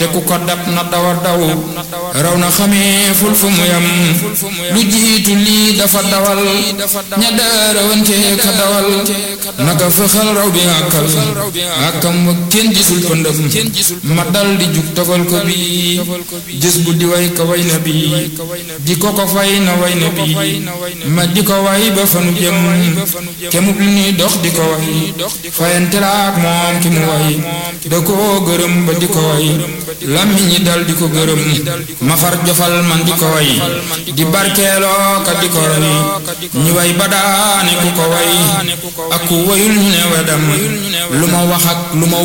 te ku ko dab na dawa daw raw na xamee ful fu mu yam lu jiitu lii dafa dawal ña daarawante ka dawal naka fëxal raw bi àkkal àkkam wa kenn gisul pëndëm ma dal di jug togal ko bi gis bu di way ka way na bi di ko ko fay na way na bi ma di ko way ba fanu jëm kemub li ñuy dox di ko way fayante la ak moom ki mu way da koo gërëm ba di ko way lammi ñi dal di ko gërëm ma far jofal man di ko way di barkeeloo ka di ko way ñi way ba daane ku ko way ak ku wayul ñu ne wedam lu ma wax ak lu ma